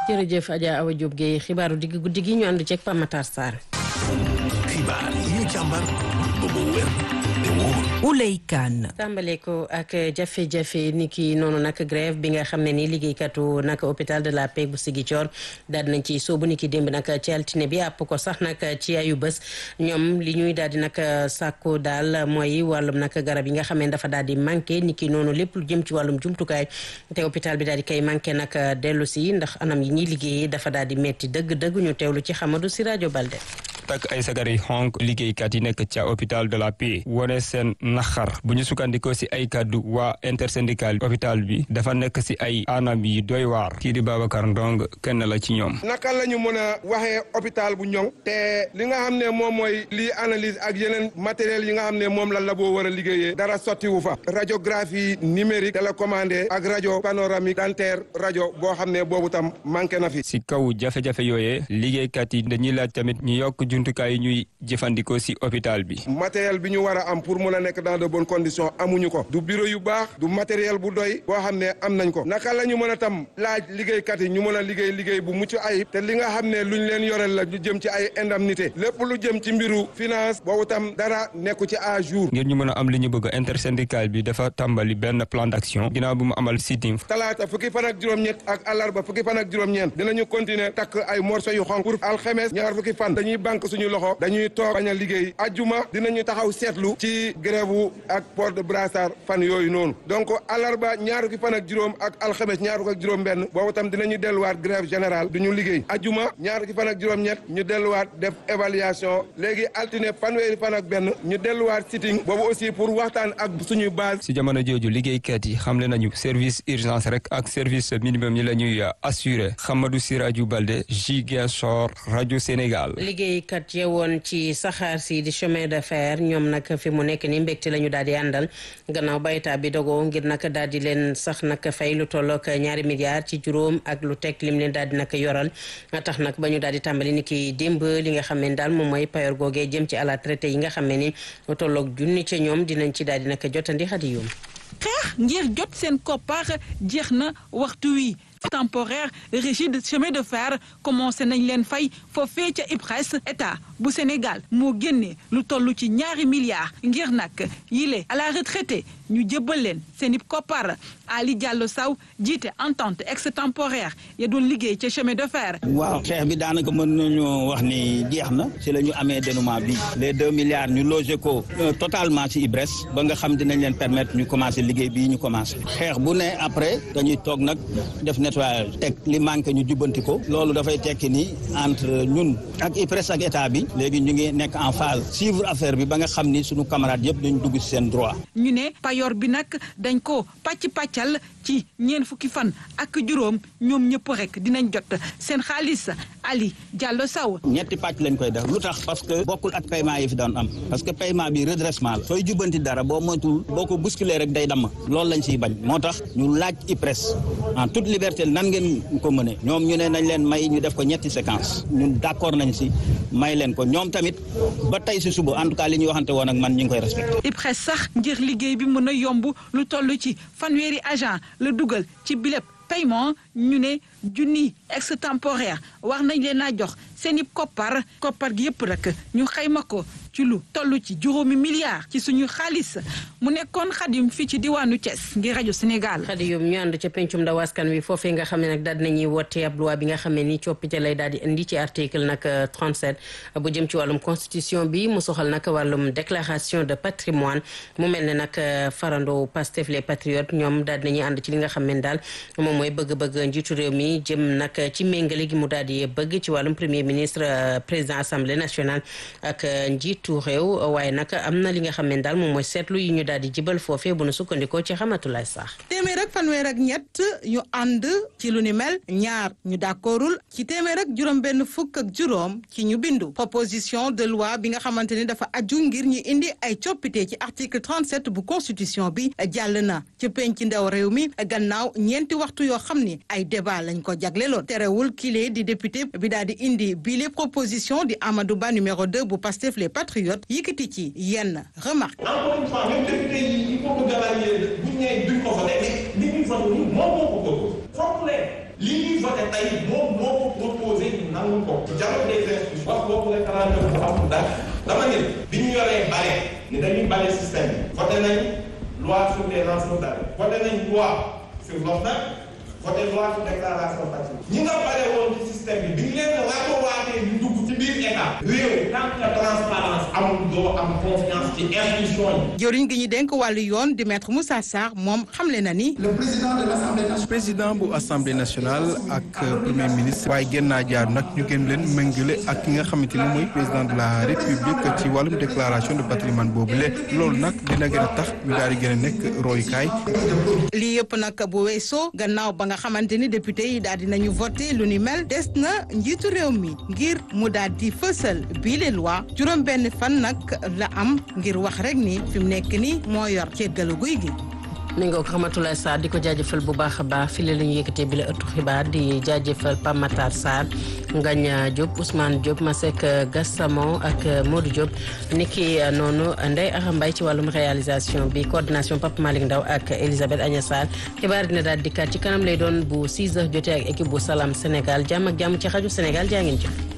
jërëjëf Adja Awa Diop Guèye xibaaru digg guddi gi ñu ànd ceeg Pape Matar Sarr. xibaar yi ñu càmbar ba mu wér te wóor. Ouley Kane. tàmbale ko ak jafe-jafe ni ki noonu nag grève bi nga xam ne ni liggéeykatu nag hôpital de la Paix bu Ziguinchor daal nañ ci soobu ni ki démb nag ci altine bi àpp ko sax nag ci ayu bés ñoom li ñuy daal di nag sàkku daal mooy wàllum nag garab yi nga xam ne dafa daal di manqué ni ki noonu lépp lu jëm ci wàllum jumtukaay te hôpital bi daal di koy manqué nag dellu si ndax anam yi ñuy liggéeyee dafa daal di metti dëgg-dëgg ñu teewlu ci Xamadu si rajo Balde. takk ay sagar yi xonk liggéeykat yi nekk ca hôpital de la Paix wone seen naxar bu ñu sukkandikoo si ay kaddu waa intersyndical hôpital bi dafa nekk si ay anam yi doy waar kii di Babacar Ndong kenn la ci ñoom naka la ñu mën a waxee hôpital bu ñoŋ te li nga xam ne moom mooy lii analyse ak yeneen matériel yi nga xam ne moom la labo war a liggéeyee dara sottiwu fa radiographie numérique télécommandé ak rajo panoramique dentaire rajo boo xam ne boobu tam manqué na fi si kaw jafe-jafe yooyee liggéeykat yi dañuy laaj tamit ñu yokk jumtukaay yi ñuy jëfandikoo si hôpital bi matériel bi ñu war a am pour mun a nekk dans de bonnes conditions amuñu ko du bureau yu baax du matériel bu doy boo xam ne am nañ ko naka la ñu mën a tam laaj liggéeykat yi ñu mën a liggéey liggéey bu mucc ayib te li nga xam ne luñ leen yorel la ñu jëm ci ay indemnité lépp lu jëm ci mbiru finance boobu tam dara nekku ci à jour ngir ñu mën a am li ñu bëgg intersyndical bi dafa tàmbali benn plan d'action ginnaaw bu mu amal sitting talaata fukki fan ak juróom-ñett ak àllarba fukki fan ak juróom-ñeent dinañu continuer takk ay morceau yu xonk pour alxemes ñaar fukki fan dañuy banque suñu loxo dañuy toog bañ a liggéey ajjuma dinañu taxaw seetlu ci grève ak port de brassard fan yooyu noonu donc àllarba ñaar fukki fan ak juróom ak alxemes ñaar fukki ak juróom benn boobu tam dinañu delluwaat grève générale du ñu liggéey ajjuma ñaar fukki fan ak juróom-ñett ñu delluwaat def évaluation léegi altine fanweeri fan ak benn ñu delluwaat sitting boobu aussi pour waxtaan ak suñu base si jamono jooju liggéeykat yi xamle nañu service urgence rek ak service minimum yi la ñuy assuré Hamadou Sirajou Balde Ziguinchor rajo Sénégal liggéeykat yewoon ci saxaar si di chemin de fer ñoom nag fi mu nekk ni mbégte la ñu daal di àndal gannaaw ba état bi dogoo ngir nag daal di leen sax nag fay lu tollook ñaari milliards ci juróom ak lu teg lim leen daal di nag yoral tax nag ba ñu daal di tàmbali ni ki démb li nga xam ne daal moom mooy payor googee jëm ci à la traité yi nga xam ne ni lu tollook junni ca ñoom dinañ ci daal di nag jotandi xadi yoom xeex ngir jot seen koppar jeex na waxtu wi temporaire régie de chemin de fer commencé nañ leen fay foofee ca IPRES état bu Sénégal moo génne lu toll ci ñaari milliards ngir nag yile à la retraité ñu jëbbal leen seen i koppar Ali Diallo Sow jiite entente extemporaire ya doon liggéey ca chemin de fer. waaw xeex bi daanaka mën nañu wax ni jeex na ci la ñu amee dénouement bi les deux milliards ñu logé ko totalement ci IPRES ba nga xam dinañ leen permettre ñu commencé liggéey bii ñu commencé xeex bu ne après dañuy toog nag def nettoyage teg li manqué ñu jubbanti ko loolu dafay tekki ni entre ñun ak IPRES ak état bi léegi ñu ngi nekk en phase suivre affaire bi ba nga xam ni suñu camarades yëpp dañu dugg ci seen droit. ñu ne payoor bi nag dañ ko pàcc pàccal ci ñeent fukki fan ak juróom ñoom ñëpp rek dinañ jot seen xaalis Ali Diallo Sow. ñetti pàcc lañ koy def lu tax parce que bokkul ak paiement yi fi doon am parce que paiement bi redressement la sooy jubbanti dara boo moytuwul boo ko bousculer rek day damm loolu lañ siy bañ moo tax ñu laaj IPRES en toute liberté nan ngeen ko mëne ñoom ñu ne nañ leen may ñu def ko ñetti séquence ñun d'accord nañ si may leen ko ñoom tamit ba tey si suba en tout cas li ñuy waxante woon ak man ñu ngi koy respecté. IPRES sax ngir liggéey bi mën a yomb lu toll ci fanweeri agent la dugal ci bilép paiement ñu ne junni extemporaire war nañ leen a jox seen i koppar koppar gi yëpp rek ñu xayma ko ci lu toll ci juróomi milliards ci suñu xaalis mu nekkoon xadim fii ci diwaanu Thiès ngir rajo Sénégal. xadim ñu ànd ca pencum ndaw askan wi foofee nga xam ne nag daal dinañuy wote ab loi bi nga xam ne ni coppite lay daal di indi ci article nag 37 bu jëm ci wàllum constitution bi mu soxal nag wàllum déclaration de patrimoine mu mel ne nag farando Pastef les patriotes ñoom daal dinañuy ànd ci li nga xam ne daal moom mooy bëgg-bëgg njiitu réew mi jëm nag ci méngale gi mu daal di bëgg ci wàllum premier ministre président assemblée nationale ak njiitu réew waaye nag am na li nga xam ne daal moom mooy seetlu yi ñu daal di jibal foofee bu nu sukkandikoo ci xamatulaay sax téeméer ak fanweer ak ñett ñu ànd ci lu ni mel ñaar ñu d'accordul ci téeméer ak juróom benn fukk ak juróom ci ñu bindu proposition de loi bi nga xamante ni dafa aju ngir ñu indi ay coppite ci article 37 bu constitution bi jàll na ci penc ndaw réew mi gannaaw ñeenti waxtu yoo xam ni ay débat lañ ko jagleloon terewul kile di député bi daal di indi bile proposition di Amadou Ba numéro 2 bu Pastef les patriotes yëkkati ci yenn remarque encore une fois même député yi il faut que gars yi bu ñu nee duñ ko voté mais li ñuy voté nii moom moo ko bëgg foog leen li ñuy voté tey moom moo nangu ko dialogue des institutions wax boobu référendum bu amul dara dama ne bi ñu yoree bale ni dañuy bale système bi voté nañ loi sur les lanceurs d'alerte voté nañ loi sur l'OFNAC voté loi sur déclaration patrimoine ñi nga bale woon ci système bi bi ñu leen ratowaatee ñu dugg ci biir état réew tant que transparence amul doo am confiance ci institution yi jëriñ gi ñu dénk wàllu yoon di maître Moussa Sarr moom xamle na ni. le président de l'Assemblée nationale. président bu assemblée nationale ak premier ministre. waaye gën naa jaar nag ñu gën leen méngale ak ki nga xamante ni mooy président de la république ci wàllum déclaration de patrimoine boobule loolu nag dina gën a tax ñu daal di gën a nekk royukaay. lii yëpp nag bu weesoo gannaaw ba nga xamante ni député yi daal di nañu voté lu ni mel des na njiitu réew mi ngir mu daal di fësal bii les loi juróom benn fan nag la am ngir wax rek ni fi mu nekk ni moo yor céggalu guy gi mi nga ko Ramatoulaye Sarr di ko jaajëfal bu baax a baax fii la ñu yëkkatee bi la ëttu xibaar di jaajëfal Pape Matar Sarr Ngagne Diop Ousmane Diop Masek Gassamo ak Modou Diop niki noonu Ndeye Axa Mbaye ci wàllum réalisation bi coordination Pape Malick Ndaw ak Elisabeth Agna Sarr xibaar dina daal dikkaat ci kanam lay doon bu 6 heures jotee ak équipe bu Salam Sénégal jàmm ak jàmm ci xaju Sénégal jaa ngeen jëf